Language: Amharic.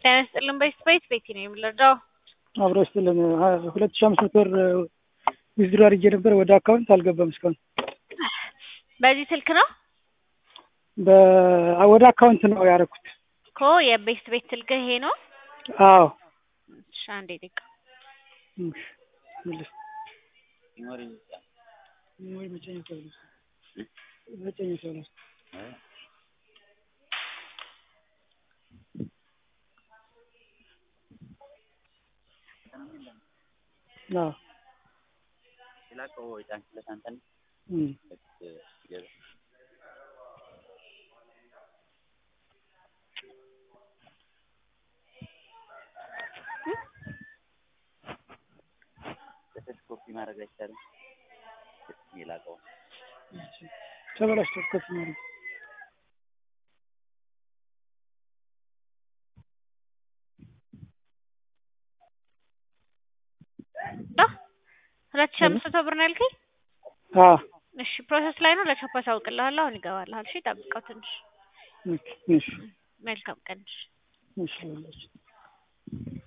ጤና ይስጥልን በስፔስ ቤቲ ነው የምንረዳው። አብሮ ስትልን ሁለት ሺህ አምስት መቶ ብር ዊዝድሮ አድርጌ ነበር ወደ አካውንት አልገባም እስካሁን። በዚህ ስልክ ነው በ- ወደ አካውንት ነው ያደረኩት። እኮ የቤስት ቤት ስልክ ይሄ ነው። አዎ እሺ አንዴ ደቂቃ እሺ፣ መልስ። ወይ መጨኛ ተብሎ መጨኛ ተብሎ አዎ እም ኮፒ ማድረግ አይቻልም። የላቀው ተበላሽቶ ኮፒ ማድረግ ሁለት ሺህ አምስት መቶ ብር ነው ያልከኝ? አዎ እሺ ፕሮሰስ ላይ ነው። ለቻፓ አሳውቅልሃለሁ። አሁን ይገባልሃል። እሺ ጠብቀው ትንሽ። ኦኬ እሺ መልካም ቀን። እሺ